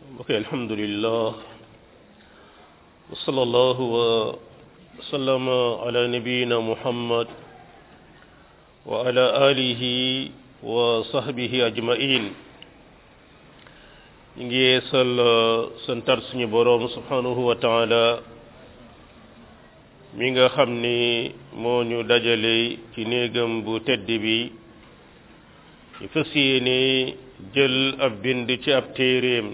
ok alhamdulillah wa sallallahu wa sallama ala nabiyina muhammad wa ala alihi wa sahbihi ajmain ñu ngi yeesal santar suñu boroom subhanahu wa taala mi nga xam ni moo ñu dajale ci néegam bu tedd bi ñu fas yéene jël ab bind ci ab téeréem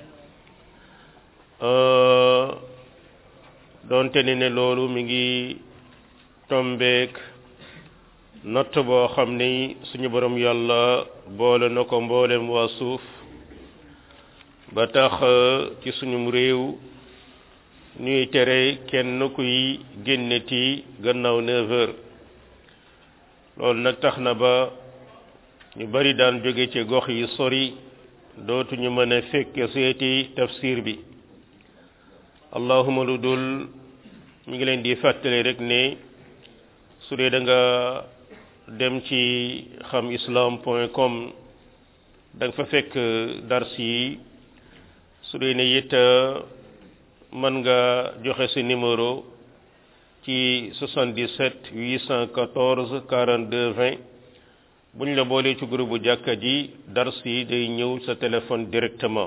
doonte ni ne loolu mi ngi tombeek natt boo xam ni suñu borom yàlla boole na ko mboolem waa suuf ba tax ci suñum réew ñuy tere kenn kuy génneti gannaaw neuf heures loolu nag tax na ba ñu bari daan jóge ci gox yi sori dootuñu mën a fekk seeti tafsir bi allahuma lu dul mi ngi leen di fàttali rek ne su dee da nga dem ci xam islam point com da nga fa fekk dars yi su dee ne it mën nga joxe sa numéro ci 77 814 42 20 bu ñu la boolee ci groupe bu jàkka ji dars yi day ñëw sa téléphone directement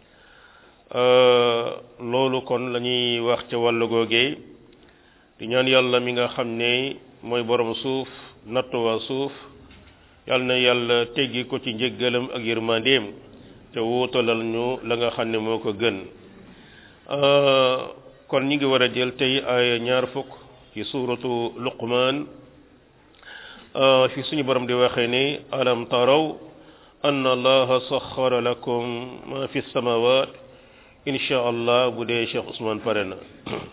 loolu kon la ñuy wax ca wàllu googee di ñaan yàlla mi nga xam ne mooy borom suuf nattu waa suuf yàlla na yàlla teggi ko ci njëggalam ak yërmandeem te wuutalal ñu la nga xam ne moo ko gën kon ñi ngi war a jël tey ay ñaar fukk ci suuratu luqmaan fi suñu borom di waxee ne alam taraw anna allaha saxara lakum ma fi samawat insha allah bu dee Cheikh Ousmane pare na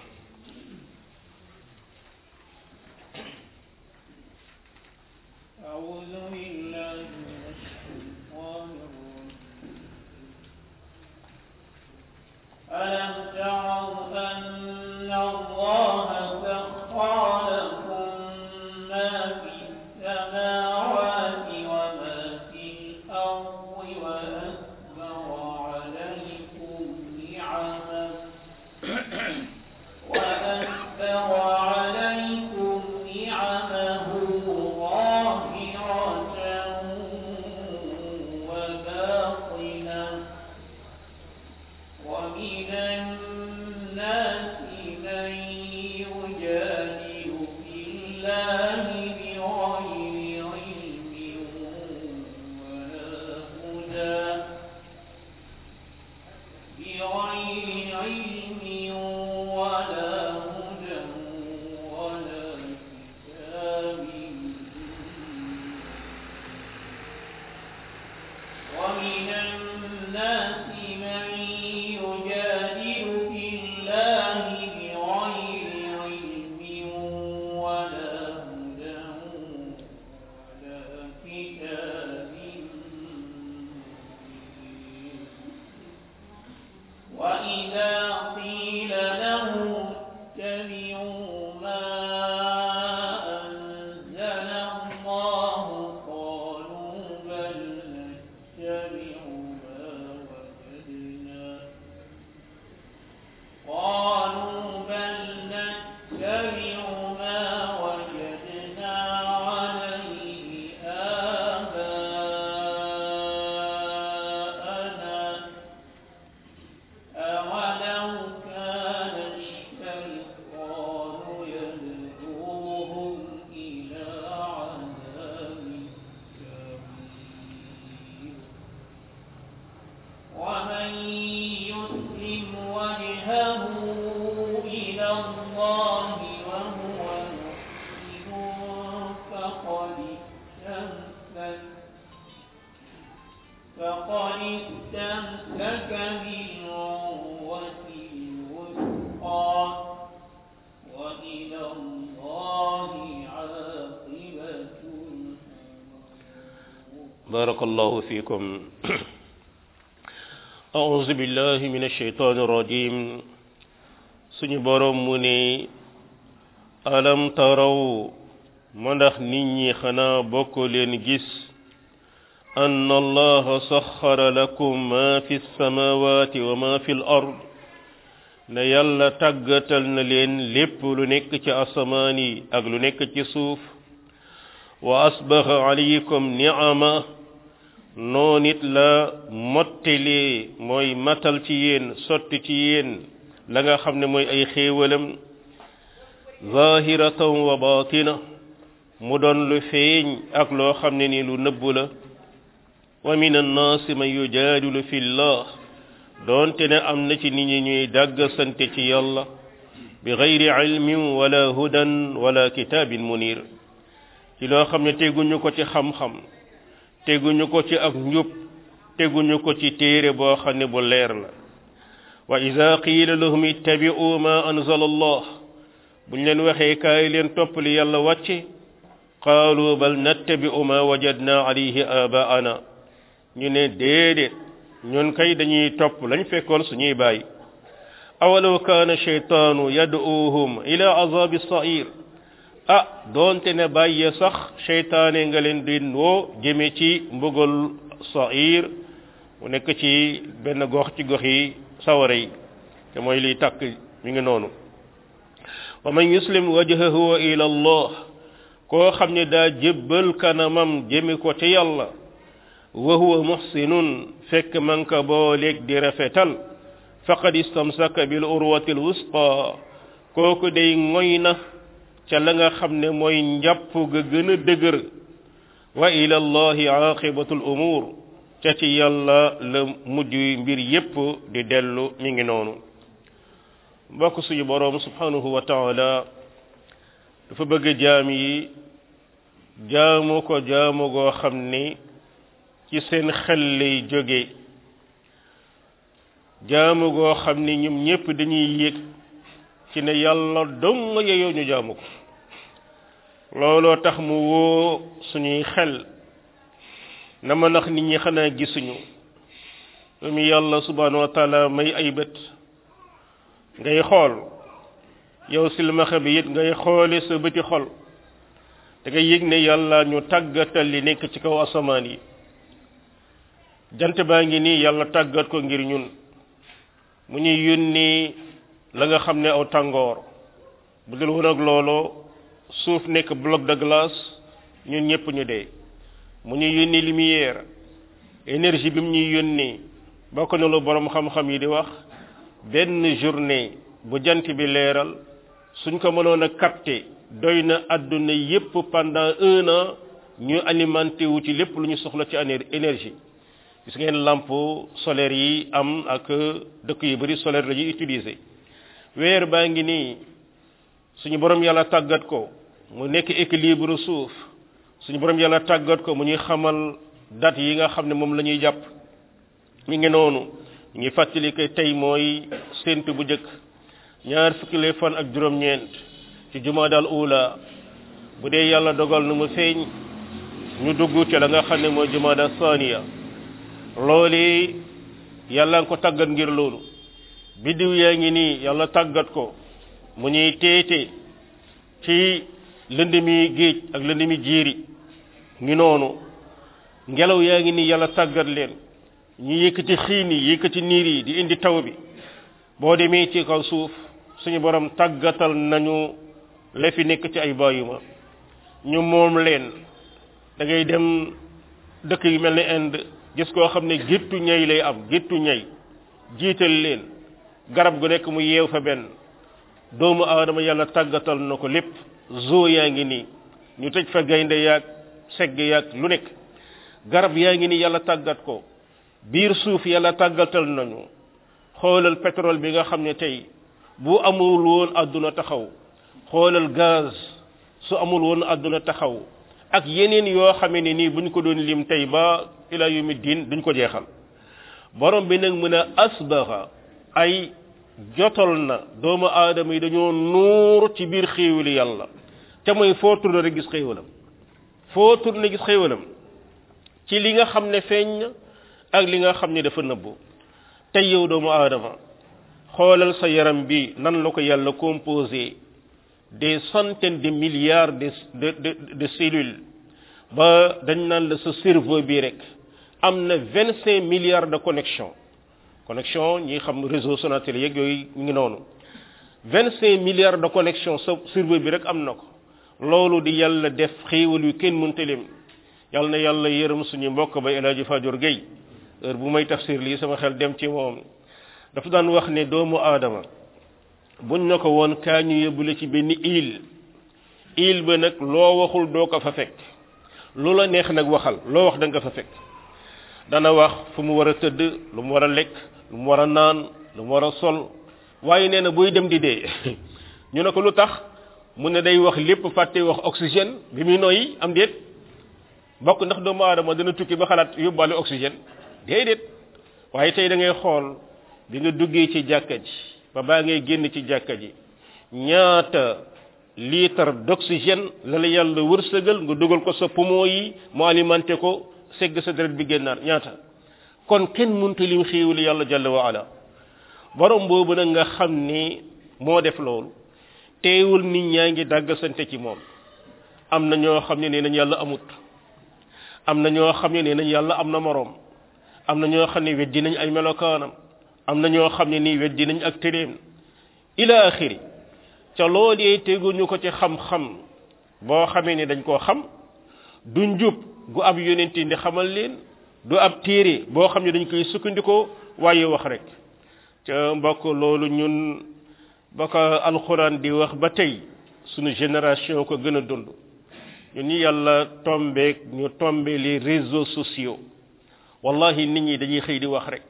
بارك الله فيكم أعوذ بالله من الشيطان الرجيم suñu borom mu ne alam taraw ma ndax nit ñi xanaa bokk leen gis أن الله سخر لكم ما في السماوات وما في الأرض ne yàlla tàggatal na leen lépp lu nekk ci asamaan yi ak lu nekk ci suuf wa asbaxa alaykum ni'ama noon it la mottalee mooy matal ci yéen sotti ci yéen la nga xam ne mooy ay xéewalam zahiratan wa batina mu doon lu feeñ ak loo xam ne ni lu nëbbu la wa min annaasi man yujaadilu fi llah doonte ne am na ci nit ñi ñuy dàgg sante ci yàlla bi gayri ilmin wala hudan wala kitaabin munir ci loo xam ne teguñu ko ci xam-xam teguñu ko ci ak njub teguñu ko ci téere boo xam ne bu leer la wa ida qiila lahum ittabi'u ma anzala allah buñ leen waxee kaay leen topp li yàlla wàcce qaalu bal nattabi'u ma wajadna alayhi abaana ñu ne déedéet ñun kay dañuy topp lañ fekkoon suñuy bàyyi awalaw kaana sheytaanu yad'uuhum ila azabi sair ah doonte ne bàyyi sax sheytaane nga leen di woo jëme ci mbugal sair mu nekk ci benn gox ci gox yi sawara yi te mooy liy tàkk mi ngi noonu wa man yuslim wajhahu ila allah koo xam ne daa jébbal kanamam jëme ko ci yàlla wa huwa muhsinun fekk man ka booleeg di rafetal faqad istamsaka bil urwati al wusqa kooku day ngoy na ca la nga xam ne mooy njàpp ga gën a dëgër wa ila allahi aqibatu al umur ca ci yàlla la mujj mbir yépp di dellu mi ngi noonu mbokk suñu boroom subhanahu wa taala dafa bëgg jaam yi jaamu ko jaamu goo xam ni ci seen xel lay jóge jaamu goo xam ni ñoom ñépp dañuy yëg ci ne yàlla dong yeyoo ñu jaamu ko looloo tax mu woo suñuy xel na ma nax nit ñi xanaa gisuñu lu mu yàlla subhanahu wa taala may ay bët ngay xool yow silmaxa bi it ngay xoole sa bëti xol da ngay yëg ne yàlla ñu tàggatal li nekk ci kaw asamaan yi jant baa ngi nii yàlla tàggat ko ngir ñun mu ñuy yónni la nga xam ne aw tàngoor bu dul woon ak looloo suuf nekk bloc de glace ñun ñëpp ñu dee mu ñuy yónni lumière énergie bi mu ñuy yónni bokk na lu borom xam-xam yi di wax benn journée bu jant bi leeral suñ ko mënoon a capter doy na àdduna yépp pendant un an ñu alimenté wu ci lépp lu ñu soxla ci énergie gis ngeen lampe solaire yi am ak dëkk yu bari solaire la ñuy utiliser weer baa ngi nii suñu borom yàlla tàggat ko mu nekk équilibre suuf suñu borom yàlla tàggat ko mu ñuy xamal date yi nga xam ne moom la ñuy jàpp mi ngi noonu ñu ngi fàttali que tey mooy séntu bu njëkk ñaar fukki lay fan ak juróom-ñeent ci jumaadal ula bu dee yàlla dogal na mu feeñ ñu dugg ci la nga xam ne mooy jumaada saniya loolu yàlla nga ko tàggat ngir loolu biddiw yaa ngi nii yàlla tàggat ko mu ñuy teete ci lëndëmi géej ak lëndëmi jiiri ngi noonu ngelaw yaa ngi nii yàlla tàggat leen ñu yëkkati xiin yi yëkkati niir yi di indi taw bi boo demee ci kaw suuf suñu borom tàggatal nañu la fi nekk ci ay bàyyuma ñu moom leen da ngay dem dëkk yu mel ni Inde gis koo xam ne géttu ñay lay am géttu ñay jiital leen garab gu nekk mu yeew fa benn doomu aadama yàlla tàggatal na ko lépp zoo yaa ngi nii ñu tëj fa gaynde yaag segg yaag lu nekk garab yaa ngi nii yàlla tàggat ko biir suuf yàlla tàggatal nañu xoolal pétrole bi nga xam ne tey bu amul woon àdduna taxaw xoolal gaz su amul woon àdduna taxaw ak yeneen yoo xamee ne nii buñ ko doon lim tey ba ila yawmi diin duñ ko jeexal borom bi nag mën a asbaxa ay jotal na doomu aadama yi dañoo nuur ci biir xéewali yàlla te mooy foo tourné rek gis xéewalam foo tourné gis xéewalam ci li nga xam ne feeñ na ak li nga xam ne dafa nëbbu tey yow doomu aadama xoolal sa yaram bi nan la ko yàlla composé des centaines de milliards de de de, de cellules ba dañ naan la sa cerveau bi rek am na vingt cinq milliards de connexion connexion ñi xam réseau Sonatel yeeg yooyu ñu ngi noonu vingt cinq milliards de connexion sa serveur bi rek am na ko loolu di yàlla def xéewal yu kenn mënta lim yàlla na yàlla yërëm suñu mbokk ba El Hadji Fadior Gueye heure bu may tafsir lii sama xel dem ci moom dafa daan wax ne doomu aadama buñ na ko woon kaa ñu yóbbule ci benn île île ba nag loo waxul doo ko fa fekk lu la neex nag waxal loo wax da nga fa fekk dana wax fu mu war a tëdd lu mu war a lekk lu mu war a naan lu mu war a sol waaye nee na buy dem di dee ñu ne ko lu tax mu ne day wax lépp fàtte wax oxygène bi muy noyyi am déet bokk ndax doomu aadama dana tukki ba xalaat yóbbaale oxygène déedéet waaye tey da ngay xool bi nga duggee ci jàkka ji ba baa ngay génn ci jàkka ji ñaata litre d'oxygène la la yàlla wërsëgal nga dugal ko sa poumon yi mu alimenté ko segg sa deret bi génnaat ñaata kon kenn mënta lim xéewal yàlla jalla wa ala borom boobu nag nga xam ni moo def loolu teewul nit ñaa ngi dàgg sante ci moom am na ñoo xam ne nee nañ yàlla amut am na ñoo xam ne nee nañ yàlla am na moroom am na ñoo xam ne weddi nañ ay melokaanam am na ñoo xam ne nii weddi nañ ak téréem ila axiri ca loolee teguñu ko ci xam-xam boo xamee ne dañ koo xam du njub gu ab yonent ndi xamal leen du ab téere boo xam ne dañ koy sukkandikoo waaye wax rek ca mbokk loolu ñun ba ko alxuraan di wax ba tey sunu génération ko gën a dund ñun ñi yàlla tombeek ñu tombe les réseaux sociaux wallahi nit ñi dañuy xëy di wax rek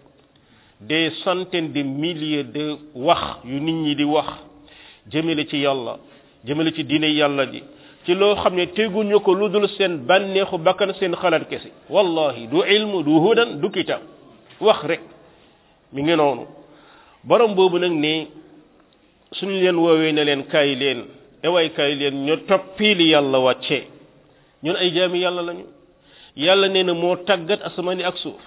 des centaines de milliers de wax yu nit ñi di wax jëmale ci yàlla jëmale ci diine yàlla ji ci loo xam ne teguñu ko lu dul seen bànneexu bakkan seen xalaat kese wallahi du ilmu du hudan du kitab wax rek mi ngi noonu borom boobu nag ne suñu leen woowee ne leen kaay leen ewaay kaay leen ñu toppi li yàlla wàccee ñun ay jaami yàlla lañu yàlla nee na moo tàggat asamaani ak suuf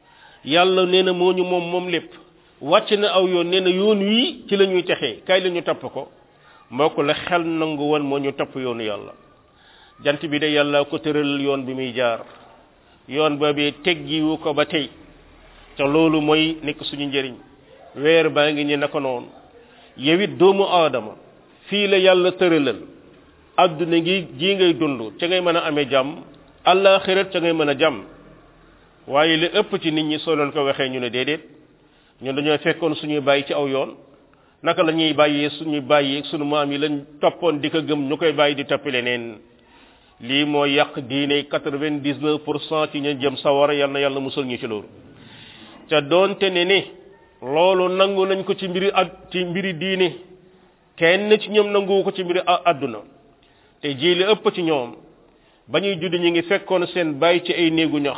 yàlla nee na moo ñu moom moom lépp wàcc na aw yoon nee na yoon wii ci la ñuy texee kaay la ñu topp ko mbokk la xel nangu woon moo ñu topp yoonu yàlla jant bi de yàlla ko tëral yoon bi muy jaar yoon boobee teggiwu ko ba tey te loolu mooy nekk suñu njëriñ weer baa ngi ñu naka noonu yow it doomu aadama fii la yàlla tëralal adduna ngi ji ngay dund ca ngay mën a amee jàmm àllaaxirat ca ngay mën a jàmm waaye li ëpp ci nit ñi soo leen ko waxee ñu ne déedéet ñun dañoo fekkoon suñuy bàyyi ci aw yoon naka la ñuy bàyyee suñuy bàyyi suñu maam yi lañ toppoon di ko gëm ñu koy bàyyi di toppi leneen lii moo yàq diine quatre-vingt-dix-neuf pour cent ci ñu jëm sawara yal na yàlla musal ñu ci loolu te doonte ne ni loolu nangu nañ ko ci mbiri ad ci mbiri diine kenn ci ñoom nanguwu ko ci mbiri àdduna te ji li ëpp ci ñoom ba ñuy judd ñu ngi fekkoon seen bàyyi ci ay néegu ñax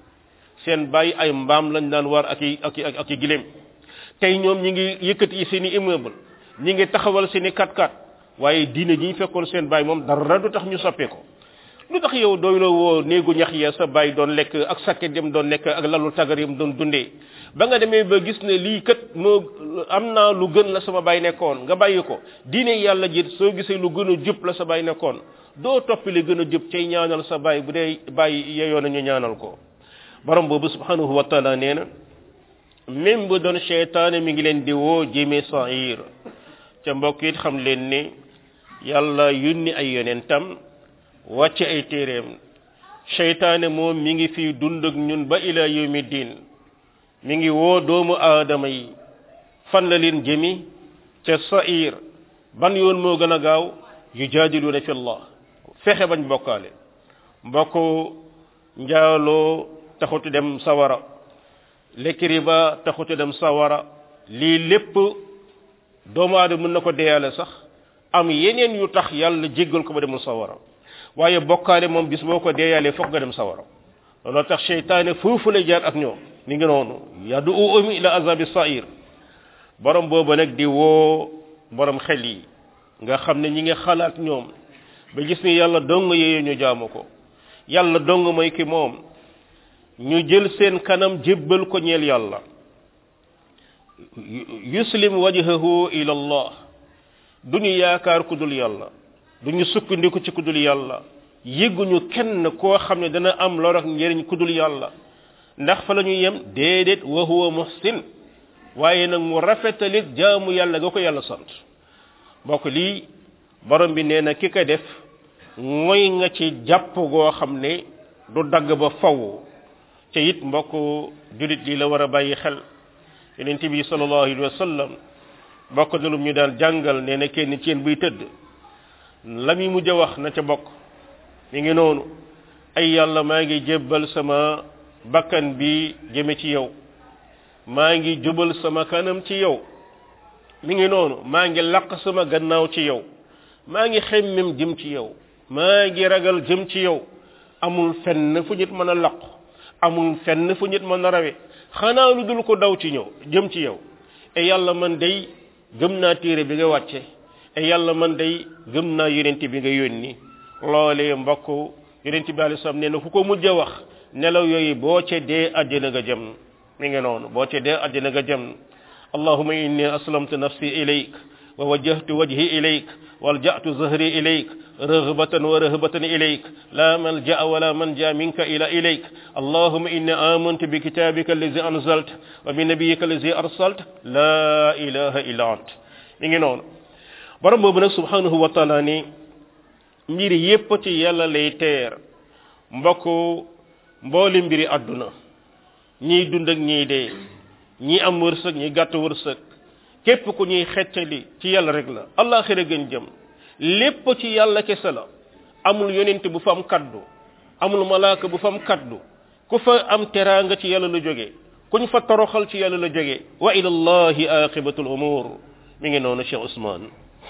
seen bàyyi ay mbaam lañ daan war ak i ak i ak i gileem tey ñoom ñi ngi yëkkati seen i immeuble ñi ngi taxawal seen i kat-kat waaye diine ji ñu fekkoon seen bàyyi moom dara du tax ñu soppee ko lu tax yow doy la woo néegu ñax ya sa bàyyi doon lekk ak sakket yam doon lekk ak lalu tagar yam doon dundee ba nga demee ba gis ne lii kat moo am naa lu gën la sama bàyyi nekkoon nga bàyyi ko diine yàlla ji soo gisee lu gën a jub la sa bàyyi nekkoon doo toppi li gën a jub cay ñaanal sa bàyyi bu dee bàyyi yeyoo nañu ñaanal ko borom boobu subhanahu wa taala nee na même bu doon cheytaane mi ngi leen di woo jëmee sair ca mbokk it xam leen ni yàlla yunni ay yonentam wàcce ay téeréem cheytaane moom mi ngi fi dund ak ñun ba ila yawmi diin mi ngi woo doomu aadama yi fan la leen jëmi ca sair ban yoon moo gën a gaaw yu jaadiluuna fi allah fexe bañ bokkaale mbokk njaaloo taxutu dem sawara lekk riba taxutu dem sawara lii lépp doomu aadama mën na ko deyaale sax am yeneen yu tax yàlla jéggal ko ba demul sawara waaye bokkaale moom bis boo ko deeyaalee foog nga dem sawara looloo tax seytaane foofu lay jaar ak ñoom mi ngi noonu yadu umi ila azabi sair borom boobu nag di woo borom xel yi nga xam ne ñi ngi xalaat ñoom ba gis ni yàlla dong yee ñu jaamu ko yàlla dong mooy ki moom ñu jël seen kanam jébbal ko ñeel yàlla yuslim wajhahu ila allah duñu yaakaar ku dul yàlla duñu sukkandiku ci ku dul yàlla yëgguñu kenn koo xam ne dana am lor ak njëriñ ku dul yàlla ndax fa la ñuy yem déedéet wa huwa muhsin waaye nag mu rafetalit jaamu yàlla ga ko yàlla sant mbokk lii borom bi nee na ki ko def mooy nga ci jàpp goo xam ne du dagg ba faw ca it mbokk julit li la war a bàyyi xel yonent bi sallallahu alayhi wa sallam bokk na lu ñu daan jàngal nee na kenn ci yéen buy tëdd la muy mujj a wax na ca bokk mi ngi noonu ay yàlla maa ngi jébbal sama bakkan bi jëme ci yow maa ngi jubal sama kanam ci yow mi ngi noonu maa ngi laq sama gannaaw ci yow maa ngi xemmem jëm ci yow maa ngi ragal jëm ci yow amul fenn fu nit mën a laq amul fenn fu nit mën a rawe xanaa lu dul ko daw ci ñëw jëm ci yow e yàlla man day gëm naa téere bi nga wàcce e yàlla man day gëm naa yonent bi nga yónni loolee mbokk yonent bi alayhi salaam nee na ku ko mujj a wax nelaw yooyu boo ca dee àjjana nga jëm mi ngi noonu boo ca dee àjjana nga jëm allahumma inni aslamtu nafsi ilayk wa wajjahtu wajhi ilayk walja'tu zahri ilayk رغبة ورهبة إليك لا ملجأ ولا منجا منك إلى إليك اللهم إني آمنت بكتابك الذي أنزلت وبنبيك الذي أرسلت لا إله إلا أنت نيجي نون borom boobu nag subhanahu wa taala ni mbir yépp ci yàlla lay teer mbokk mbooli mbiri àdduna ñiy dund ak ñiy dee ñi am wërsëg ñi gàtt wërsëg képp ku ñuy xeccali ci yàlla rek la allaxira gën jëm lépp ci yàlla kese la amul yonent bu fa am kaddu amul malaaka bu fa am kaddu ku fa am teraanga ci yàlla la jóge kuñ fa toroxal ci yàlla la jóge wa ila allahi aqibatul umur mi ngi noonu Cheikh Ousmane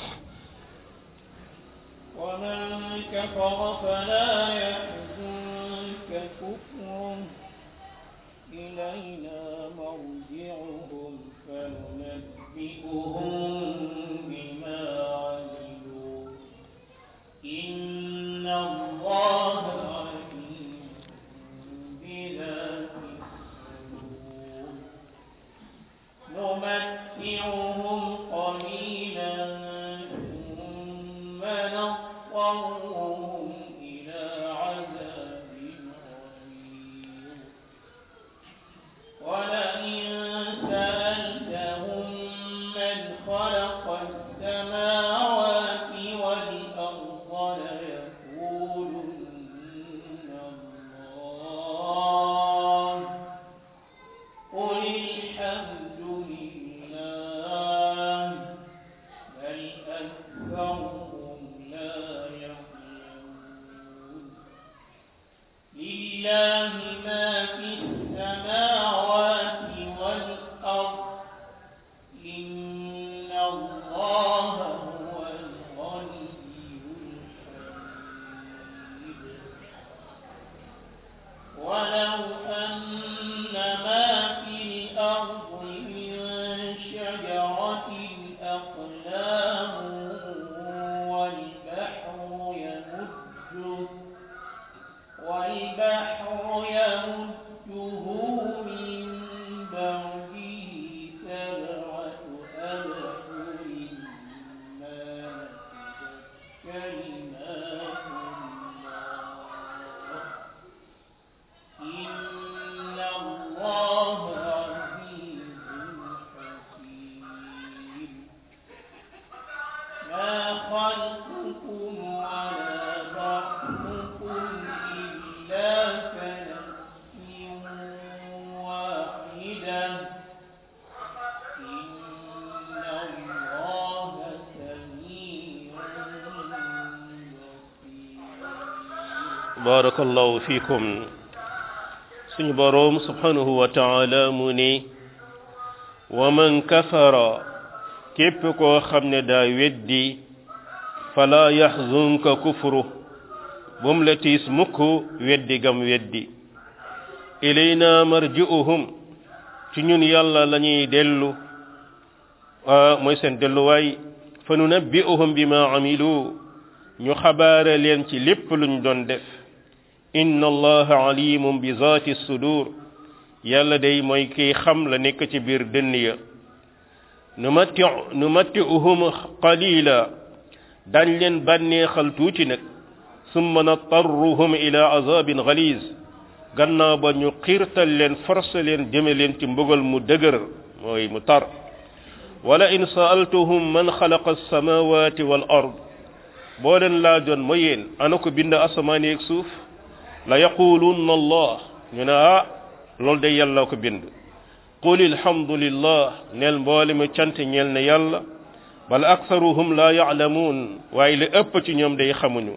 ومن كفر فلا يحزنك كفره إلينا مرجعهم فننبئهم بما عملوا إن الله عليم بذات الصدور نمتعهم قليلا ثم نضطرهم إلى عذاب غليظ ولئن سألتهم من خلق السماوات والأرض ليقولن الله قل الحمد لله بل أكثرهم لا يعلمون لله ما في السماوات والأرض إن الله هو الغني الحميد ولو أن ما في الأرض من شجرة أقلام والبحر يمده والبحر يمده من بعده سبعة أبحر ما نفدت كلمات الله إن الله عزيز حكيم ما خلقكم ولا بعثكم إلا كنفس واحدة إن الله سميع بصير barakallahu fikum suñu boroom subhanahu wa taala mu ni wa man kafara képp koo xam ne daa weddi fala yaxzunka kufru bum la tiis mukk weddi gam weddi ilayna marji'uhum ci ñun yàlla lañuy dellu mooy seen delluwaay fa nunabbi'uhum bima amilu ñu xabaare leen ci lépp luñ doon def inna allaha alimun bi zaati sudur yàlla day mooy kiy xam la nekk ci biir dënn ya numatti numatti'uhum qalila dañ leen bànneexal tuuti nag summa nattarruhum ila azabin galiz gannaaw ba ñu xiirtal leen forcé leen jëme leen ci mbugal mu dëgër mooy mu tar wala in saaltuhum man xalaqa alsamawati wal ard boo leen laajoon ma yéen ana ko bind asamaan yeeg suuf la yaqulunna allah ñu ne ah loolu day yàlla ko bind qul alhamdulillah neel mboole mi cant ñeel ne yàlla bal aktharuhum la ya'lamun waaye li ëpp ci ñoom day xamuñu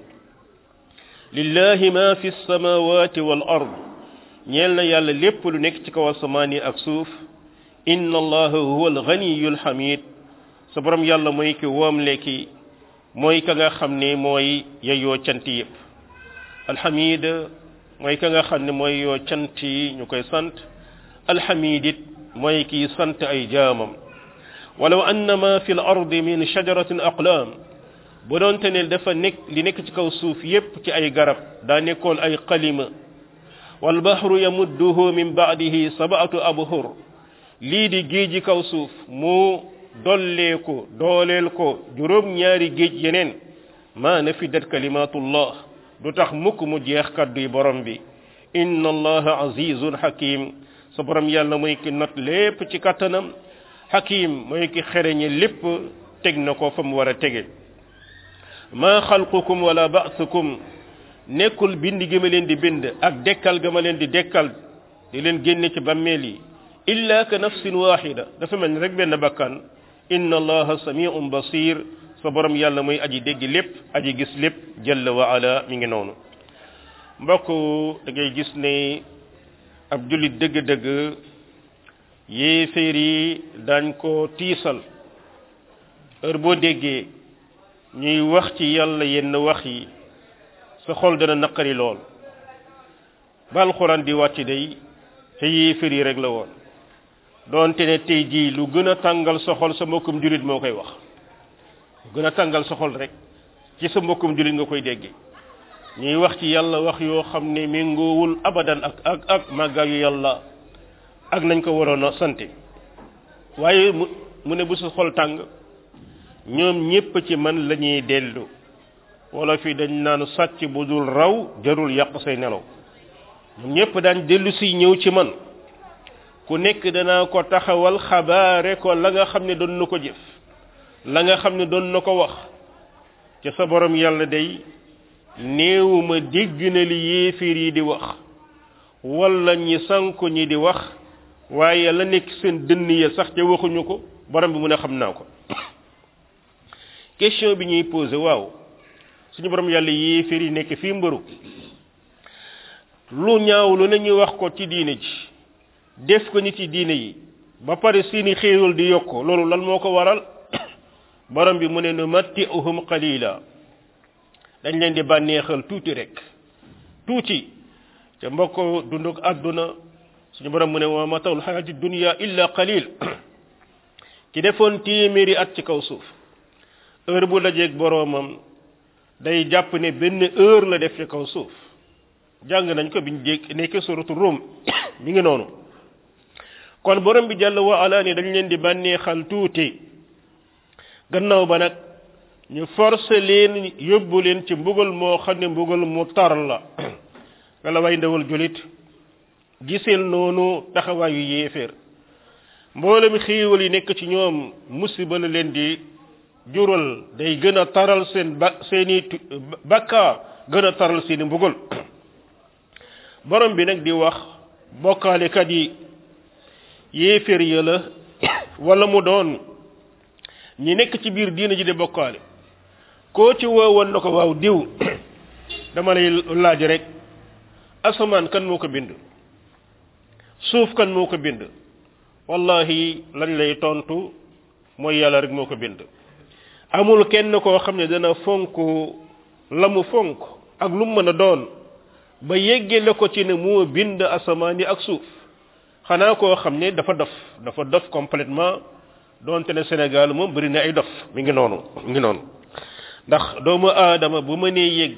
lillahi ma fi samawati wal ard ñeel na yàlla lépp lu nekk ci kaw asamaan yi ak suuf inna allaha huwa alghaniyu alhamid sa borom yàlla mooy ki woom lekki mooy ka nga xam ne mooy yeyoo cant yëpp alhamid mooy ka nga xam ne mooy yoo cant yi ñu koy sant alhamid it mooy kii sant ay jaamam walaw anna ma fi l ardi min shajaratin aqlaam bu doonte ne dafa nekk li nekk ci kaw suuf yépp ci ay garab daa nekkoon ay qalima wal bahru yamudduhu min ba'dihi sab'atu abhur lii di géeji kaw suuf mu dollee ko dooleel ko juróom ñaari géej yeneen ma nafidat kalimatullah du tax mukk mu jeex kadduy borom bi inna allaha azizun hakim sa borom yàlla mooy ki not lépp ci kattanam hakim mooy ki xereñe lépp teg na ko fa mu war a tege ma xalqukum wala ba'thukum nekkul bind gi ma leen di bind ak dekkal ga ma leen di dekkal di leen génne ci bàmmeel yi illa ka nafsin wahida dafa mel ni rek benn bakkan inna allaha samiun basir sa borom yàlla mooy aji dégg lépp aji gis lépp jalla wa ala mi ngi noonu mbokk da ngay gis ne ab jullit dëgg-dëgg yéeféer yi dañ ko tiisal heure boo déggee ñuy wax ci yàlla yenn wax yi sa xol dana naqari lool ba alxuraan di wàcc day te yéeféer yi rek la woon doonte ne tey jii lu gën a tàngal sa xol sa mbokkum jullit moo koy wax lu gën a tàngal sa xol rek ci sa mbokkum jullit nga koy dégge ñuy wax ci yàlla wax yoo xam ne méngoowul abadan ak ak ak màggaayu yàlla ak nañ ko waroon a sante waaye mu mu ne bu sa xol tàng ñoom ñépp ci man la ñuy dellu wala fii dañ naan sàcc bu dul raw jarul yàq say nelaw ñoom ñépp daan dellu si ñëw ci man ku nekk danaa ko taxawal xabaare ko la nga xam ne doon na ko jëf la nga xam ne doon na ko wax ca sa borom yàlla day néewuma dégg na li yéeféer yi di wax wala ñi sanku ñi di wax waaye la nekk seen dënn ya sax ca waxuñu ko borom bi mu ne xam naa ko question bi ñuy posé waaw suñu borom yàlla yéeféer yi nekk fii mbëru lu ñaaw lu ne ñu wax ko ci diine ji def ko nit ci diine yi ba pare seeni xéewal di yokk loolu lan moo ko waral borom bi mu ne nu matti'uhum qalila dañ leen di bànneexal tuuti rek tuuti te mbokk dunduk àdduna suñu borom mu ne wa matawul xayaati dunya illa qalil ki defoon téeméeri at ci kaw suuf heure bu dajeeg boroomam day jàpp ne benn heure la def ci kaw suuf jàng nañ ko biñ jég nekkee suratu Rum mi ngi noonu kon borom bi jàll wa ala ni dañ leen di bànneexal tuuti gannaaw ba nag ñu forcé leen yóbbu leen ci mbugal moo xam ne mbugal mu tar la nga la way ndawal julit giseel noonu taxawaayu yéeféer mboolem xiiwal yi nekk ci ñoom musiba la leen di jural day gën a taral seen ba seeni bakkaar gën a taral seeni mbugal borom bi nag di wax bokkaalekat yi yéeféer ya la wala mu doon ñi nekk ci biir diina ji di bokkaale koo ci woowoon na ko waaw diw dama lay laaj rek asamaan kan moo ko bind suuf kan moo ko bind wallahi lañ lay tontu mooy yàlla rek moo ko bind amul kenn koo xam ne dana fonk la mu fonk ak lu mu mën a doon ba yeggale ko ci ne moo bind asamaan yi ak suuf xanaa koo xam ne dafa dof dafa dof complètement doonte ne Sénégal moom bëri na ay dof mi ngi noonu mi ngi noonu ndax doomu aadama bu mënee yegg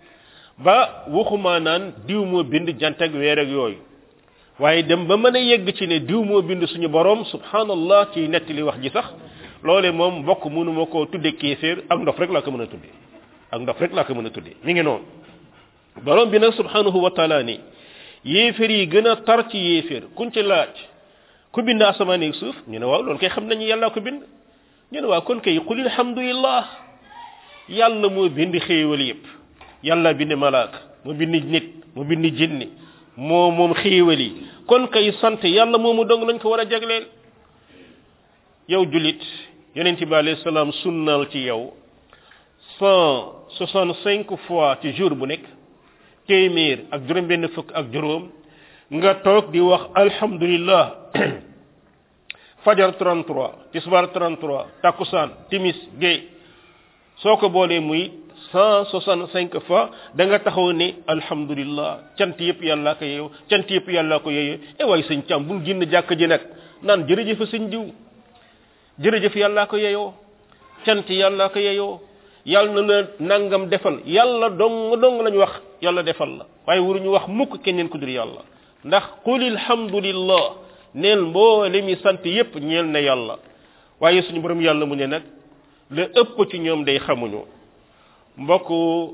ba waxuma naan diw moo bind jant ak weer ak yooyu waaye dem ba mën a yegg ci ne diw moo bind suñu borom subhanallah ci nettali wax ji sax loole moom mbokk mënuma koo tudde kéeféer ak ndof rek laa ko mën a tudde ak ndof rek laa ko mën a tudde mi ngi noonu borom bi nag subhanahu wa taala ni yéeféer yi gën a tar ci yéeféer kuñ ci laaj ku bind asamaan ak suuf ñu ne waaw loolu kay xam nañu yàlla ko bind ñu ne waaw kon kay qul alhamdulillah yàlla moo bind xéewal yépp yàlla bind malaaka mu bind nit mu bind jinni moo moom xéewal yi kon kay sant yàlla moomu dong lañ ko war a jagleel yow julit yonent bi alayhi salaam sunnal ci yow cent soixante cinq fois ci jour bu nekk téeméer ak juróom benn fukk ak juróom nga toog di wax alhamdulillah fajar 33 tisbar 33 takusaan timis gay soo ko boolee muy cent soixante cinq fois da nga taxaw ne alhamdulillah cant yëpp yàllaa ko yeeyo cant yëpp yàllaa ko yeeyo e waay sëñ càm bul génn jàkk ji nag naan jërëjëf sëñ diw jërëjëf yàllaa ko yeeyoo cant yàllaa ko yeeyoo yàlla na la nangam defal yàlla dong dong lañu wax yàlla defal la waaye waruñu wax mukk keneen ku dul yàlla ndax qul alhamdulillah neel mboole mi sant yépp ñeel na yàlla waaye suñu borom yàlla mu ne nag la ëpp ci ñoom day xamuñu mbokk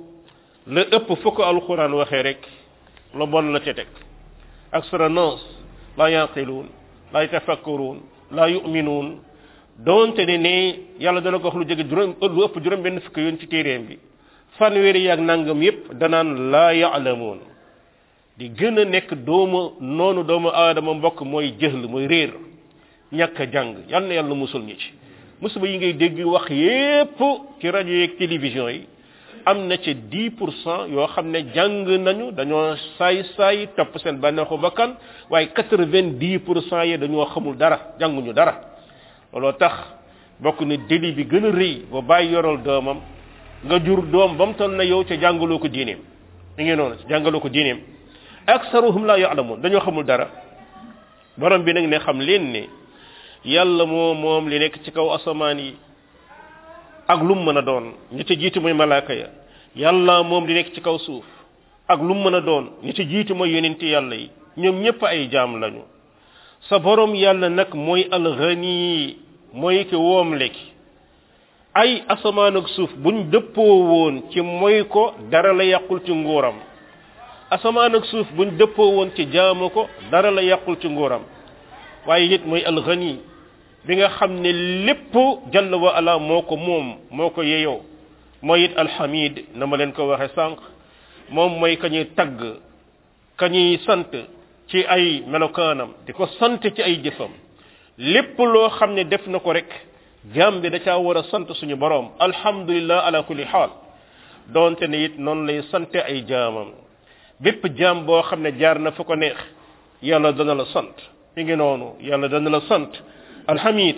la ëpp fu ko alquran waxee rek lu bon la ca teg aksara nas la yaqiluun la yatafakkaruun la yuminuun doonte ne ne yàlla dana ko wax lu jege juróom lu ëpp juróom benn fukk yoon ci téeréem bi fanweeri yaag nangam yépp danaan laa yaalamuun di gën a nekk doomu noonu doomu aadama mbokk mooy jëhl mooy réer ñàkk a jàng yal na yàlla musul ñi ci musiba yi ngay dégg wax yépp ci rajo yeeg télévision yi am na ci 10 pour cent yoo xam ne jàng nañu dañoo saay saay topp seen bànneexu bakkan waaye 90 pour cent yi dañoo xamul dara jànguñu dara looloo tax bokk ne déli bi gën a rëy ba bàyyi yoral doomam nga jur doom ba mu toll na yow ca jàngaloo ko diineem mi ngi noonu jàngaloo ko diineem aksaruhum la ya'lamun dañoo xamul dara borom bi nag ne xam leen ne yàlla moo moom li nekk ci kaw asamaan yi ak lum mën a doon ñi ci jiitu mooy malaaka ya yàlla moom li nekk ci kaw suuf ak lum mën a doon ñi ci jiitu mooy yonenti yàlla yi ñoom ñëpp ay jaam lañu sa borom yàlla nag mooy alghani mooy ki woom lekki ay asamaan ak suuf buñ dëppoo woon ci mooy ko dara la yàqul ci nguuram asamaan ak suuf buñ dëppoo woon ci jaamu ko dara la yàqul ci nguuram waaye it mooy alghani bi nga xam ne lépp jalla wa ala moo ko moom moo ko yeyoo mooy it alhamid na ma leen ko waxe sànq moom mooy ka ñuy tagg ka ñuy sant ci ay melokaanam di ko sant ci ay jëfam lépp loo xam ne def na ko rek jaam bi da caa war a sant suñu boroom alhamdulillah ala kulli xaal doonte ne it noonu lay sante ay jaamam bépp jaam boo xam ne jaar na fa ko neex yàlla dana la sant mi ngi noonu yàlla dana la sant alhamid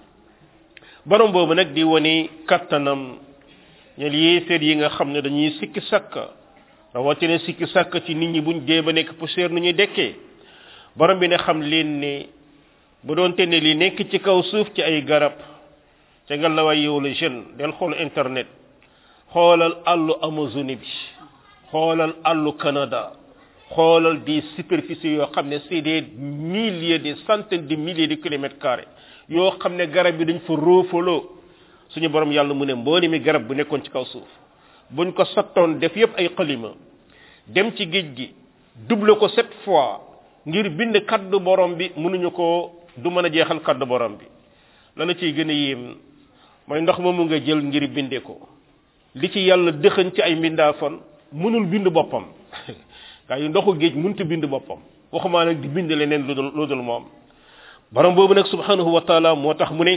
borom boobu nag di wane kattanam ñel yéeféer yi nga xam ne dañuy sikki sakka rawatina sikki sakka ci nit ñi buñ dee ba nekk poussière nu ñuy dekkee borom bi ne xam leen ne bu doon te ne li nekk ci kaw suuf ci ay garab ca nga la way yow la jeune del xool internet xoolal àllu Amazonie bi xoolal àllu Canada xoolal des superficies yoo xam ne c'est des milliers des centaines de milliers de kilomètres carrés yoo xam ne garab yi dañ fa roofaloo suñu borom yàlla mu ne mbooli mi garab bu nekkoon ci kaw suuf buñ ko sottoon def yépp ay xalima dem ci géej gi double ko sept fois ngir bind kaddu borom bi mënuñu ko du mën a jeexal kaddu borom bi la la ciy gën a yéem mooy ndox moomu nga jël ngir binde ko li ci yàlla dëxëñ ci ay mbindaafon mënul bind boppam gaa yi ndoxu géej mënut bind boppam waxumaa nag di bind leneen lu dul lu dul moom borom boobu nag subhanahu wa taala moo tax mu ne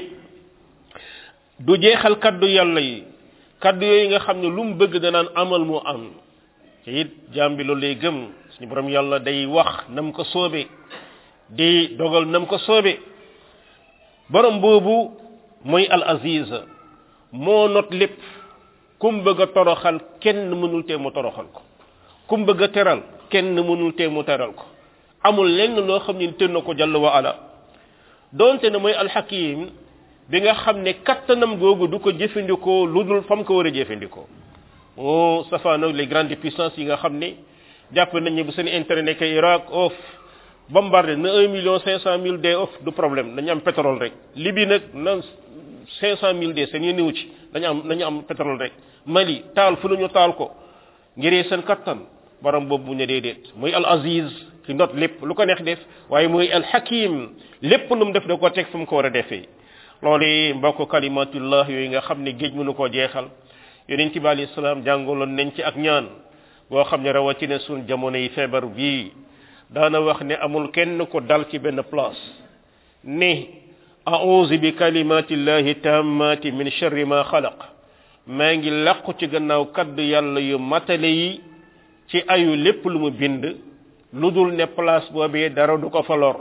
du jeexal kaddu yàlla yi kaddu yooyu nga xam ne lu mu bëgg danaan amal mu am te it jaam bi loolu lay gëm suñu borom yàlla day wax nam ko soobe di dogal nam ko soobe borom boobu mooy al aziz moo not lépp kum bëgg a toroxal kenn mënul tee mu toroxal ko kum bëgg a teral kenn mënul tee mu teral ko amul lenn loo xam ne tën na ko jàll wa ala donte ne mooy alxakim bi nga xam ne kattanam googu du ko jëfandikoo lu dul fam ko war a jëfandikoo moo safaano les grandes puissances yi nga xam ne jàpp nañ ne bu seen intérêt nekk Irak off bombardé na un million cinq cent mille dee off du problème dañu am pétrole rek Libye nag na cinq cent mille dee seen yéen ci dañu am dañu am pétrole rek Mali taal fu ñu taal ko ngiree seen kattan borom boobu mu ne déedéet muy al aziz ki not lépp lu ko neex def waaye muy alxakim lépp lu mu def da ko teg fu mu ko war a defee loolu mbokk kalimatullah yooyu nga xam ne géej mënu koo jeexal yonent bi alayhi salaam jàngaloon nañ ci ak ñaan boo xam ne rawatina suñ jamono yi feebar bii daana wax ne amul kenn ko dal ci benn place ne a'udhu bi kalimatillahi tammati min sharri ma xalaq maa ngi làqu ci gannaaw kaddu yàlla yu matale yi ci ayu lépp lu mu bind lu dul ne place boobee dara du ko fa lor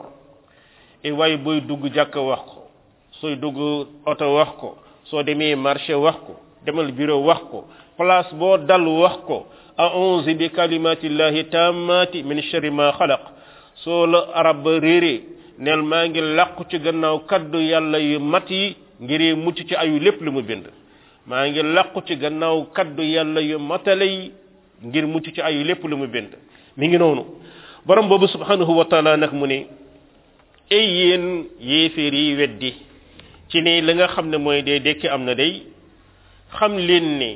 e waaye booy dugg jàkk wax ko sooy dugg oto wax ko soo demee marché wax ko demal bureau wax ko place boo dal wax ko a'udhu bi kalimatillahi tammati min sharri ma xalaq soo la arab ba réeree neel maa ngi làqu ci gannaaw kaddu yàlla yu mat yi ngir mucc ci ayu lépp lu mu bind maa ngi làqu ci gannaaw kaddu yàlla yu matale yi ngir mucc ci ayu lépp lu mu bind mi ngi noonu borom boobu subhanahu wa taala nag mu ne ay yéen yéeféer yi weddi ci ni li nga xam ne mooy dee dekki am na day xam leen ni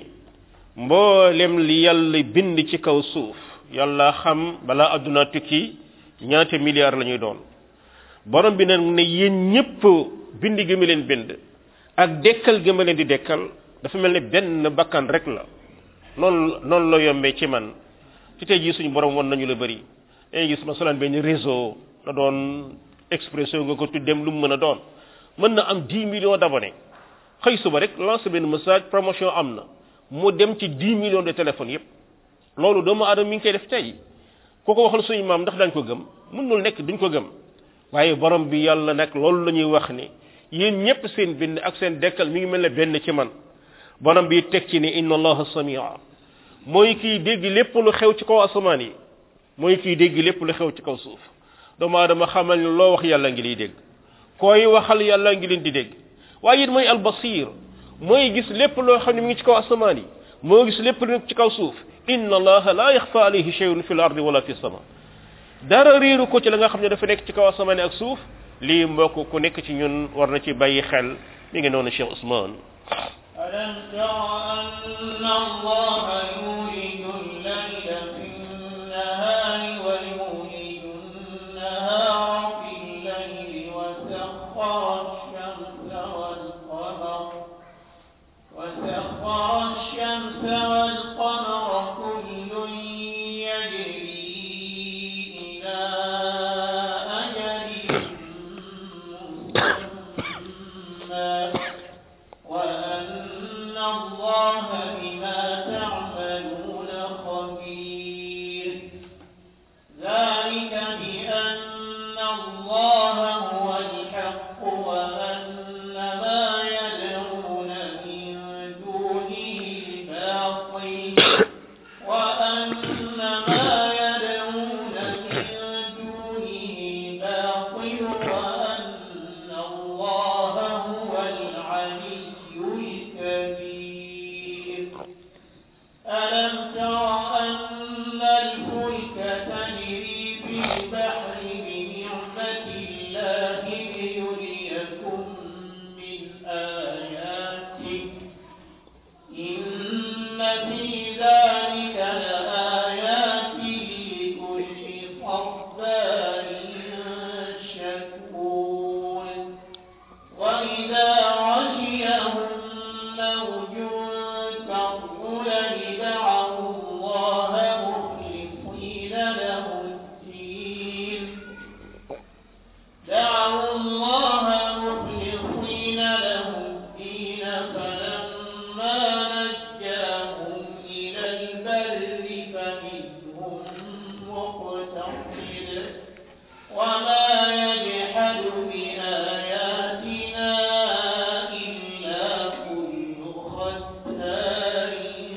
mboolem li yàlla bind ci kaw suuf yàlla xam balaa adduna tukki ñaata milliards la ñuy doon borom bi nag ne yéen ñëpp bind gi ma leen bind ak dekkal gi ma leen di dekkal dafa mel ne benn bakkan rek la noonu noonu la yombee ci man ci tey jii suñu borom won nañu la bëri dañuy gis masalan benn réseau la doon expression nga ko tuddem lu mu mën a doon mën na am 10 millions d'abonnés xëy suba rek lancer benn message promotion am na mu dem ci 10 millions de téléphones yépp loolu doomu aadama mi ngi koy def tey ku ko waxal suñu maam ndax dañ ko gëm mënul nekk duñ ko gëm waaye borom bi yàlla nag loolu la ñuy wax ni yéen ñëpp seen bind ak seen dekkal mi ngi mel ne benn ci man borom bi teg ci ni inna allaha samia mooy kiy dégg lépp lu xew ci kaw asamaan yi mooy kiy dégg lépp lu xew ci kaw suuf doomu aadama xamal ni loo wax yàlla ngi liy dégg koy waxal yàlla ngi leen di dégg waaye it mooy albasir mooy gis lépp loo xam ne mi ngi ci kaw asamaan yi moo gis lépp lu nekk ci kaw suuf inna allaha la yaxfa alayhi shay'un fi l ardi wala fi sama dara réeru ko ci la nga xam ne dafa nekk ci kaw asamaan ak suuf lii mbokk ku nekk ci ñun war na ci bàyyi xel mi ngi noonu Cheikh Ousmane ألم تر أن الله يولج الليل في النهار ويولج النهار في الليل وسخر الشمس والقمر وسخر الشمس والقمر كل يجري إلى أجل مسمى وأن الله بما تعملون خبير ذلك بأن الله هو الحق وأن ما يدعون من دونه الباطل وأن ما يدعون من دونه الباطل وأن الله هو العلي الكبير ألم تر أن الفلك تجري في البحر بنعمة الله ليريكم من آياته إن في ذلك لآيات لكل صبار شكور وإذا غشيهم موج كالظلل دعوا الله مخلصين له الدين دعوا الله مخلصين له الدين فلما نجاهم إلى البر فمنهم مقتصد وما يجحد بآياتنا إلا كل ختار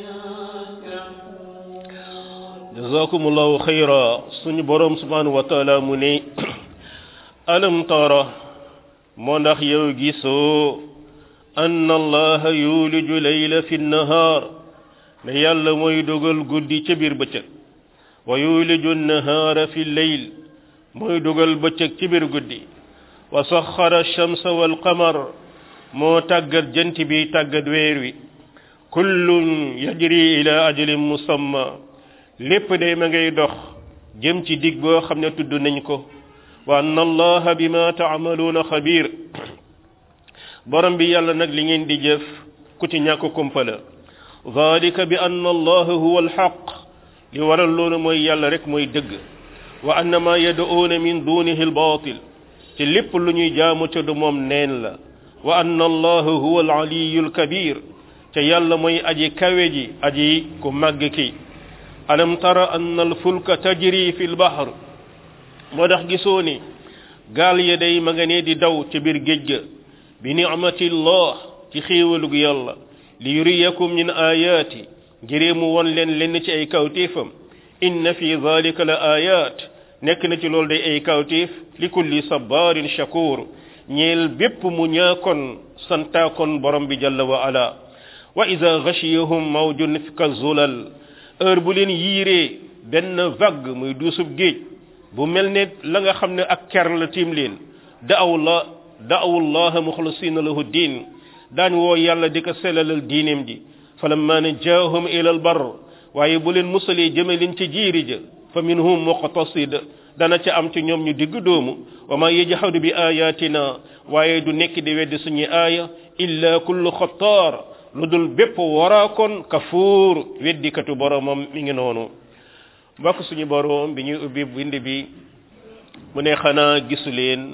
كفور jazakumullahu xayra suñu borom subhanahu wa taala mu ne alam tara moo ndax yow gisoo anna allaha yuliju layla fi nnahaar ne yàlla mooy dogal guddi ca biir bëccëg wa yuliju nnahaara fi leyl mooy dogal bëccëg ci biir guddi wa saxara shamsa wal qamar moo tàggat jant bi tàggat weer wi kullun yajri ila ajalin musamma lépp day ma ngay dox jëm ci dig boo xam ne tudd nañ ko wa anna allaha bima taamaluuna xabir borom bi yàlla nag li ngeen di jëf ku ci ñàkk kumpa la dalika bi anna allaha huwa alxaq li waral loolu mooy yàlla rek mooy dëgg wa anna ma yad'uuna min dunihi albaatil te lépp lu ñuy jaamu ca du moom neen la wa anna allaha huwa alaliyu alkabir te yàlla mooy aji kawe ji aji ku màgg ki alam tara anna alfulka tajri fi lbahr moo tax gisoo ni gaal ya day ma nga ne di daw ca biir géej ga bi nicmatillah ci xéewalug yàlla li yuriyakum min ayaati ngiree mu won leen lenn ci ay kawtéefam inna fi dalika la ayat nekk na ci loolu day ay kawtéef li kulli sabarin shakur ñeel bépp mu ñaakon santaakon borom bi jalla wa ala wa ida gashiyahum mawjun ka zulal heure bu leen yiiree benn vague muy duusub géej bu mel ne la nga xam ne ak ker la tiim leen daaw la daawu llaha muxlisina lahu diin daañ woo yàlla di ko selalal diineem ji falamma najjaahum ila albar waaye bu leen musalee jëme leen ci jiiri ja fa minhum muqtasid dana ca am ci ñoom ñu digg doomu wa ma yajhadu bi ayatina waaye du nekk di weddi suñu aaya illa kullu xattaar lu dul bépp waraakoon kafuur weddikatu boromam mi ngi noonu mbokk suñu borom bi ñuy ubbi bind bi mu ne xanaa gisu leen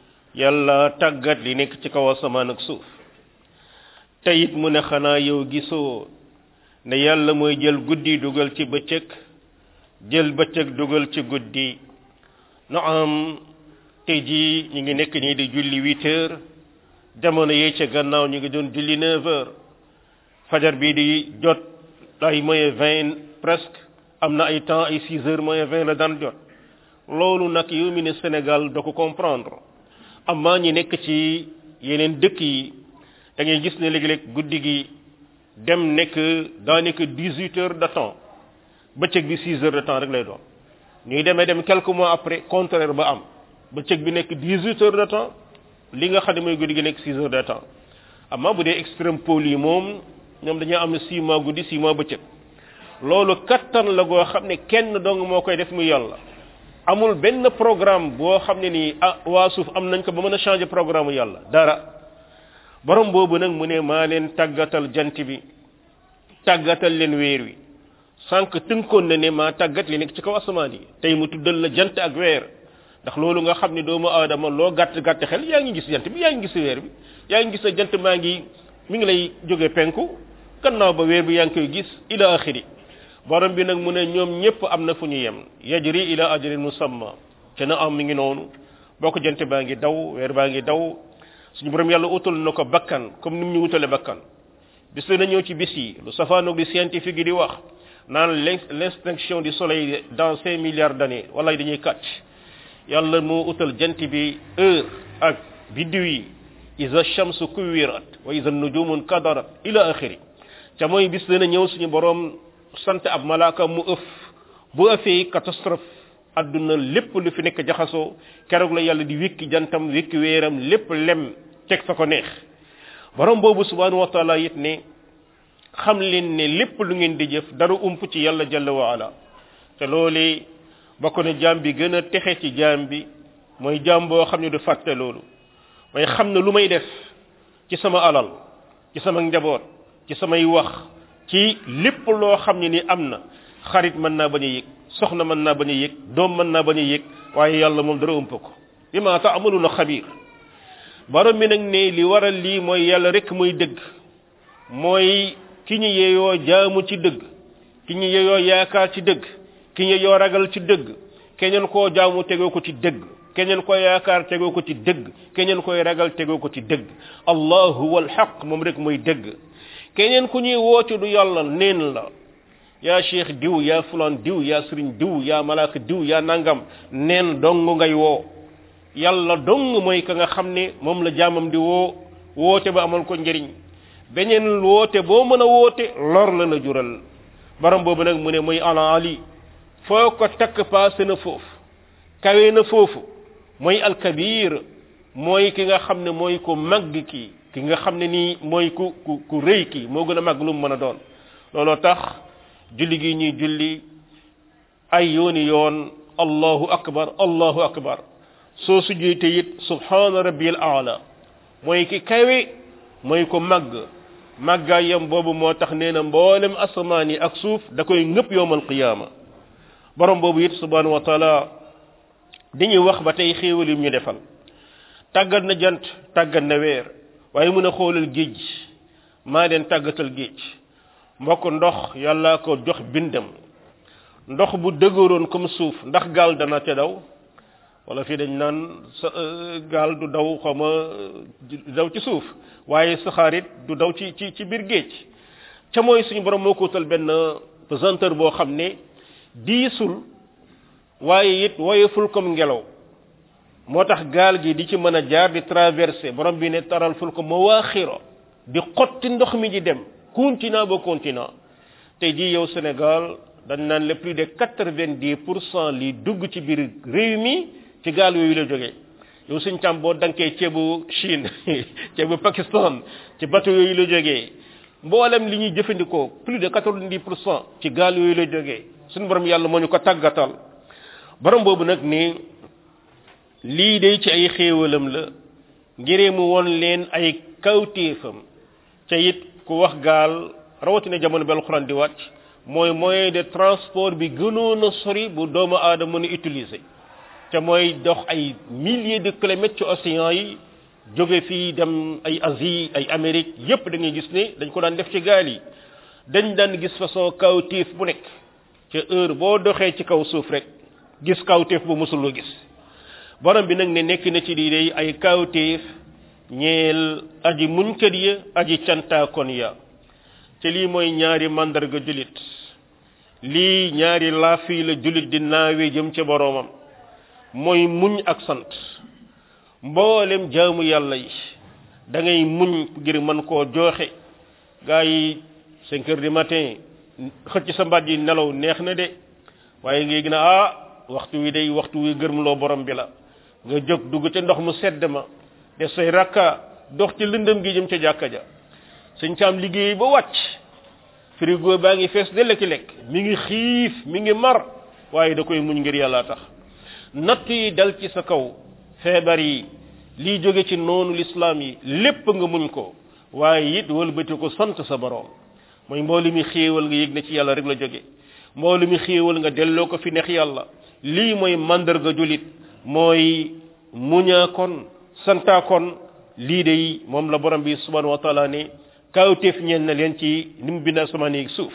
yàlla tàggat li nekk ci kaw asamaan ak suuf te it mu ne xanaa yow gisoo ne yàlla mooy jël guddi dugal ci bëccëg jël bëccëg dugal ci guddi na am tey jii ñu ngi nekk nii di julli huit heures jamono yee ca gannaaw ñu ngi doon julli neuf heures fajar bii di jot ay moyen vingt presque am na ay temps ay six heures moyen vingt la daan jot loolu nag yow mi ne Sénégal da ko comprendre amaa ñi nekk ci yeneen dëkk yi da ngay gis ne léegi-léeg guddi gi dem nekk daanaka dix huit heures de temps bëccëg bi six heures de temps rek lay doon ñuy demee dem quelques mois après contraire ba am bëccëg bi nekk dix huit heures de temps li nga xam ne mooy guddi gi nekk six heures de temps amaa bu dee extrême pôle yi moom ñoom dañoo am ne six mois guddi six mois bëccëg loolu kattan la goo xam ne kenn dong moo koy def muy yàlla amul benn programme boo xam ne nii ah waa suuf am nañ ko ba mën a changer programme yàlla dara borom boobu nag mu ne maa leen tàggatal jant bi tàggatal leen weer wi sànq tënkoon na ne maa tàggat li nekk ci kaw asamaan yi tey mu tuddal la jant ak weer ndax loolu nga xam ne doomu aadama loo gàtt gàtt xel yaa ngi gis jant bi yaa ngi gis weer bi yaa ngi gis na jant maa ngi mi ngi lay jóge penku gannaaw ba weer bi yaa ngi koy gis ila axiri borom bi nag mu ne ñoom ñëpp am na fu ñu yem yajri ila ajrin musamma te na am mi ngi noonu boo ko jant baa ngi daw weer baa ngi daw suñu borom yàlla utal na ko bakkan comme ni mu ñu utale bakkan bis la na ñëw ci bis yi lu safaanoog di scientifique yi di wax naan l'extinction du soleil dans cinq milliards d'années wala dañuy kàcc yàlla moo utal jant bi heure ak biddiw yi isa shamsu kuwirat wa isa nujumun kadarat ila axiri ca mooy bis dana ñëw suñu borom sant ab malaaka mu ëf bu ëffee catastrophe adduna lépp lu fi nekk jaxasoo keroog la yàlla di wékki jantam wékki weeram lépp lem teg fa ko neex borom boobu subhanahu wa taala it ne xam leen ne lépp lu ngeen di jëf dara ump ci yàlla jalla wa ala te loolu bokk na jaam bi gën a texe ci jaam bi mooy jaam boo xam ne du fàtte loolu mooy xam ne lu may def ci sama alal ci sama njaboot ci samay wax ci lépp loo xam ne ni am na xarit mën naa bañ a yëg soxna mën naa bañ a yëg doom mën naa bañ a yëg waaye yàlla moom dara ëmp ko bi ma ta amalu na xabiir borom mi nag ne li waral lii mooy yàlla rek mooy dëgg mooy ki ñu yeeyoo jaamu ci dëgg ki ñu yeeyoo yaakaar ci dëgg ki ñu yeeyoo ragal ci dëgg keneen koo jaamu tegoo ko ci dëgg keneen ko yaakaar tegoo ko ci dëgg keneen koy ragal tegoo ko ci dëgg allahu wal xaq moom rek mooy dëgg keneen ku ñuy woote du yàlla neen la yaa cheikh diw yaa fulan diw yaa sëriñ diw yaa malaaka diw yaa nangam neen dong ngay woo yàlla dong mooy ka nga xam ne moom la jaamam di woo woote ba amal ko njëriñ beneen woote boo mën a woote lor la la jural baram boobu nag mu ne mooy ala ali foo ko takk paase na foofu kawe na foofu mooy alkabir mooy ki nga xam ne mooy ku màgg ki ki nga xam ne nii mooy ku ku ku rëy ki moo gën a màgg lu mu mën a doon looloo tax julli gi ñuy julli ay yooni yoon allahu akbar allahu akbar soo sujjoyte it subhana rabbiyal aala mooy ki kawe mooy ko màgg màggaayam boobu moo tax nee na mboolem asamaan yi ak suuf da koy ngëpp yowmal qiyaama borom boobu it subhanahu wa taala dañuy wax ba tey xéewal yim ñu defal tàggat na jant tàggat na weer waaye mun a xoolal géej maa leen tàggatal géej mbokk ndox yàlla ko jox bindam ndox bu dëgëroon comme suuf ndax gaal dana ca daw wala fii dañ naan sa gaal du daw xaw ma du daw ci suuf waaye saxaarit du daw ci ci ci biir géej ca mooy suñu borom moo ko wutal benn pesanteur boo xam ne diisul waaye it woyeful comme ngelaw moo tax gaal gi di ci mën a jaar di traversé borom bi ne taral ful ko mawaaxiro di xotti ndox mi di dem continent ba continent tey jii yow Sénégal dañ naan le plus de quatre-vingt-dix pour cent li dugg ci biir réew mi ci gaal yooyu la jógee yow suñ càm boo dankee ceebu Chine ceebu Pakistan ci bateau yooyu la jógee mboolem li ñuy jëfandikoo plus de quatre-vingt-dix pour cent ci gaal yooyu la jógee suñu borom yàlla moo ñu ko tàggatal borom boobu nag ni lii day ci ay xéewalam la ngiree mu won leen ay kawtéefam ca it ku wax gaal rawatina jamono bi alxuraan di wàcc mooy moyen de transport bi gënoon a sori bu doomu aadama mën a utiliser te mooy dox ay milliers de kilomètres ci océan yi jóge fii dem ay Asie ay Amérique yépp da ngay gis ne dañ ko daan def ci gaal yi dañ daan gis façon kawtéef bu nekk ca heure boo doxee ci kaw suuf rek gis kawtéef bu mësuloo gis borom bi nag ne nekk na ci lii day ay kawtéef ñeel aji muñkat ya aji cantaakon ya te lii mooy ñaari mandarga julit lii ñaari laafi la julit di naawe jëm ca boroomam mooy muñ ak sant mboolem jaamu yàlla yi da ngay muñ ngir mën koo jooxe gaa yi cinq heures du matin xëcc sa mbaat yi nelaw neex na de waaye ngay gën a ah waxtu wi day waxtu wi gërmloo borom bi la nga jóg dugg ca ndox mu sedd ma def say rakka dox ci lëndëm gi jëm ca jàkka ja suñ caam liggéey ba wàcc frigo baa ngi fees de lekki lekk mi ngi xiif mi ngi mar waaye da koy muñ ngir yàlla tax natt yi dal ci sa kaw feebar yi lii jóge ci noonu lislaam yi lépp nga muñ ko waaye it wëlbati ko sant sa borom mooy mboolu mi xéewal nga yëg ne ci yàlla rek la jóge mboolu mi xéewal nga delloo ko fi neex yàlla lii mooy mandarga julit mooy muñaa kon santaa kon lii de moom la borom bi subhanahu wa taala ne kawteef ñeen na leen ci ni mu bind asamaan yi suuf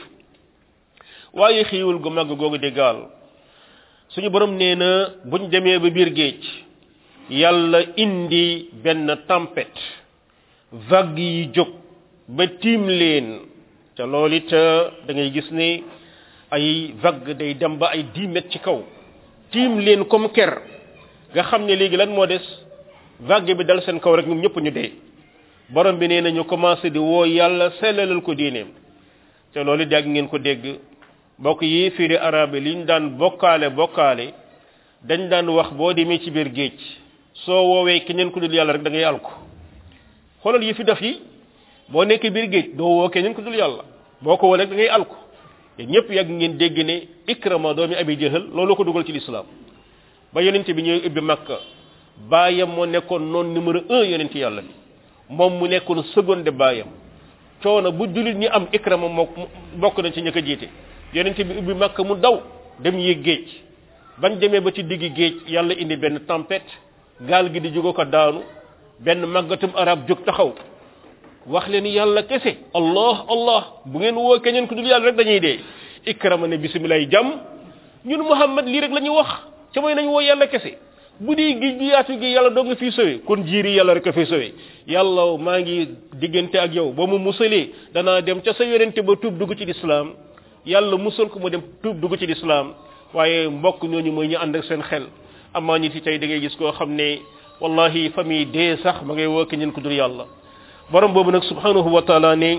waaye xiiwul gu màgg googu di gaal suñu borom nee na buñ demee ba biir géej yàlla indi benn tempête vague yi jóg ba tiim leen te loolu it da ngay gis ne ay vague day dem ba ay dix mètres ci kaw tiim leen comme ker nga xam ne léegi lan moo des vague bi dal seen kaw rek ñoom ñëpp ñu dee borom bi nee na ñu commencé di woo yàlla sellalal ko diineem te loolu dégg ngeen ko dégg bokk yi firi arabe li ñu daan bokkaale bokkaale dañ daan wax boo demee ci biir géej soo woowee keneen ku dul yàlla rek da ngay alko xoolal yi fi def yi boo nekkee biir géej doo woo keneen ku dul yàlla boo ko woo rek da ngay alko te ñëpp yàgg ngeen dégg ne ikrama doomi abi jëhal loolu ko dugal ci lislaam ba yonente bi ñëw ubbi makka baayam moo nekkoon noon numéro un yonente yàlla bi moom mu nekkoon seconde baayam coono bu jullit ñi am ikrama moo bokk nañ ci ñëkk a jiite yonente bi ubbi makka mu daw dem yéeg géej bañ demee ba ci diggi géej yàlla indi benn tempête gaal gi di jóge ko daanu benn màggatum arab jóg taxaw wax leen yàlla kese allah allah bu ngeen woo keneen ku dul yàlla rek dañuy dee ikrama ne bisimilah jàmm ñun muhammad lii rek la ñuy wax ca mooy nañ woo yàlla kese bu dee géej gi yaatu gi yàlla doo nga fii sowe kon jiiri yàlla rek a fii sowe yàlla maa ngi diggante ak yow ba mu musalee danaa dem ca sa yonente ba tuub dugg ci lislaam yàlla musal ko mu dem tuub dugg ci lislaam waaye mbokk ñooñu mooy ñu ànd ak seen xel amaa ñi ci tey da ngay gis koo xam ne wallahi famille dee sax ma ngay woo keneen ku dul yàlla borom boobu nag subhanahu wa taala ne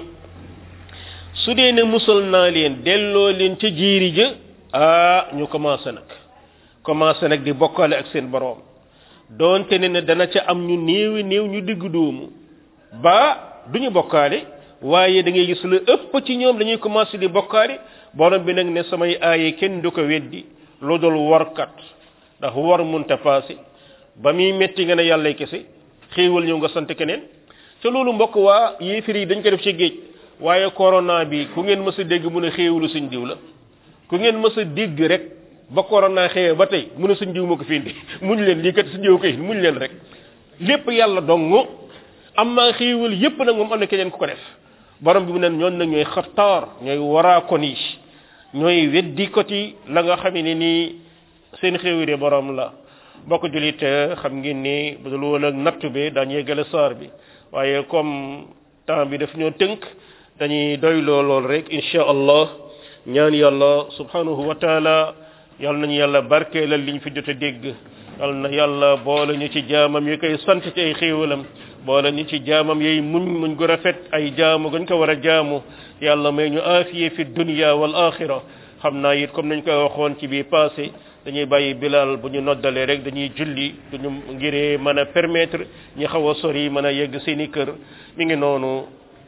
su dee ne musal naa leen delloo leen ca jiiri ja ah ñu commencé nag commencé nag di bokkale ak seen borom doonte ne ne dana ca am ñu néewi néew ñu digg doomu ba duñu bokkaale waaye da ngay gis lu ëpp ci ñoom dañuy commencé di bokkaale borom bi nag ne samay aaye kenn du ko weddi lu dul warkat ndax war munta passé ba muy metti nga ne yàlla kese xéewal ñëw nga sant keneen te loolu mbokk waa yéefir yi dañ ko def ci géej waaye corona bi ku ngeen mës a dégg mu ne xéewalu suñ diw la ku ngeen mës a dégg rek ba corona xewee ba tey mu ne suñ diw ma ko fi indi muñ leen lii kat suñ diw ko indi muñ leen rek lépp yàlla dong am maa xéewal yépp nag moom am na keneen ku ko def borom bi mu ne ñoon nag ñooy xattaar ñooy waraakon yi ñooy weddi koti la nga xam ne nii seen xéewale borom la mbokk julit xam ngeen ni bu dul woon ak nattu bi daañu yeggale saar bi waaye comme temps bi daf ñoo tënk dañuy doy lool rek insha allah ñaan yàlla subhanahu wa taala yal nañu yàlla barkeelal liñ fi jot a dégg yal na yàlla boole ñu ci jaamam yi koy sant ci ay xéewalam boole ñu ci jaamam yey muñ muñ gu rafet ay jaamu gañ ko war a jaamu yàlla may ñu aafiye fi dunya wal axira xam naa it comme nañ koy waxoon ci bii passé dañuy bàyyi bilal bu ñu noddalee rek dañuy julli duñu ngiree mën a permettre ñi xaw a sori mën a yegg seeni kër mi ngi noonu